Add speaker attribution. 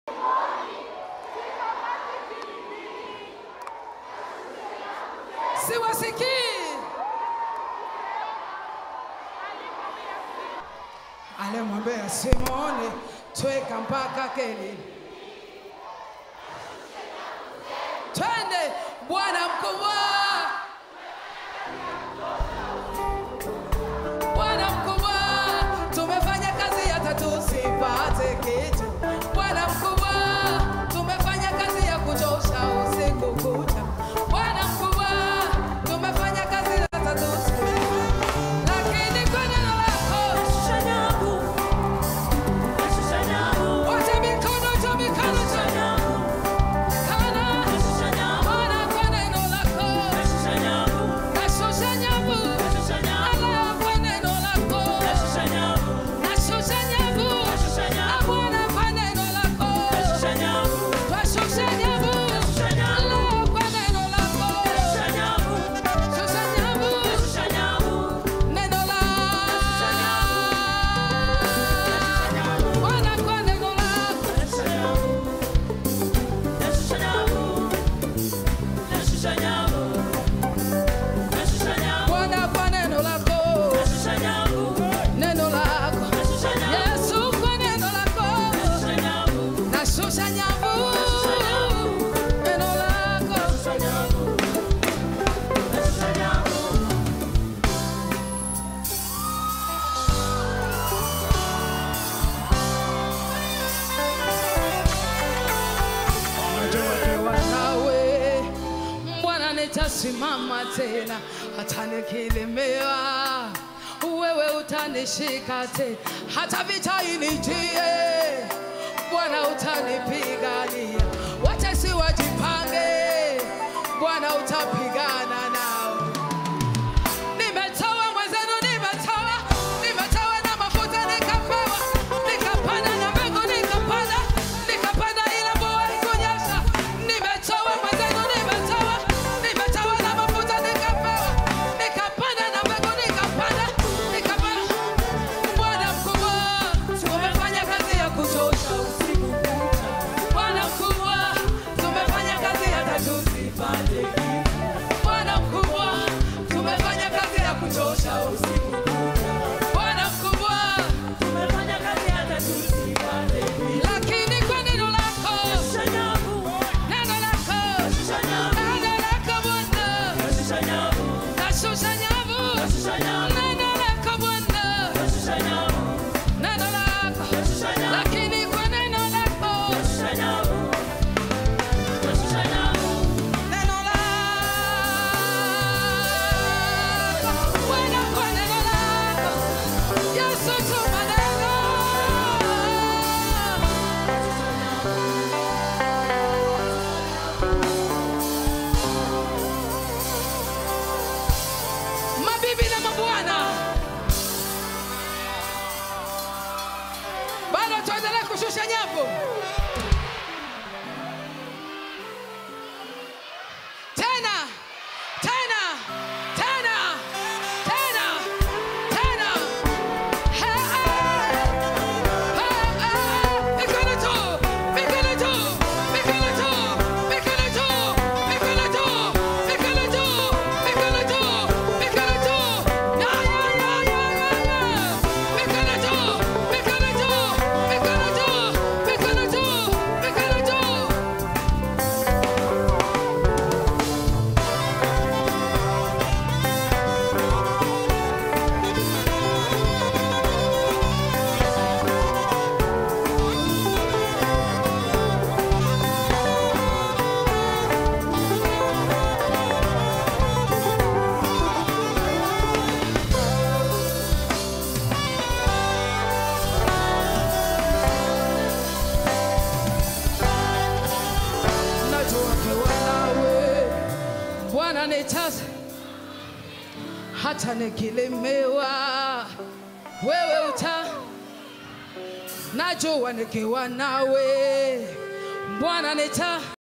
Speaker 1: siwasikii. Alimwambia Simoni, tweka mpaka Keni, twende Bwana mkubwa, Bwana mkubwa, tumefanya kazi hata tusipate kitu. Bwana mkubwa, tumefanya kazi ya kuchosha usiku kucha. Bwana mkubwa, tumefanya kazi hata tusipate, lakini kwa neno lako wote mikono juu, mikono juu, kana Bwana kwa neno lako nashusha nyavu, ala kwa neno lako nashusha nyavu, Ah, Bwana kwa neno lako twashusha nyavu, ala kwa neno lako shusha nyavu, neno la Bwana kwa neno lako Bwana kwa neno lako neno lako Yesu kwa neno lako nashusha nyavu neno lako Nikiwa nawe Bwana nitasimama tena, hata nikilemewa, wewe utanishika tena, hata vita inijie, Bwana utanipigania. Watesi wajipange, Bwana utapigana nao. Nimetoa mwenzenu, nimetoa, nimetoa na mafuta nikapewa, nikapanda na mbegu nikapanda, nikapanda ila mvua haikunyesha. Nimetoa mwenzenu, nimetoa, nimetoa na mafuta nikapewa, nikapanda na mbegu nikapanda, nikapanda. Bwana mkubwa, tumefanya kazi ya kuchosha usiku kucha. Bwana mkubwa, tumefanya kazi hata tusipate kitu. Bwana mkubwa, tumefanya kazi ya kuchosha usiku kucha. Bwana mkubwa, lakini kwa neno lako, neno lako, neno lako Bwana, nashusha nyavu. Neno lako Bwana, neno lako, lakini kwa neno lako, neno lako, Bwana kwa neno lako, Yesu tuma neno. Mabibi na mabwana, bado tuendelee kushusha nyavu. Tena, tena, tena, tena, tena. Hey, hey. Hey, hey. Mikono juu, mikono juu, mikono juu, mikono juu, mikono juu, mikono juu, mikono juu, mikono juu. Ya, ya, ya, ya, ya, ya. Mikono juu, mikono juu, mikono juu, mikono juu, mikono juu. najua ukiwa nawe Bwana nitaza, hata nikilemewa wewe uta, najua nikiwa nawe Bwana nita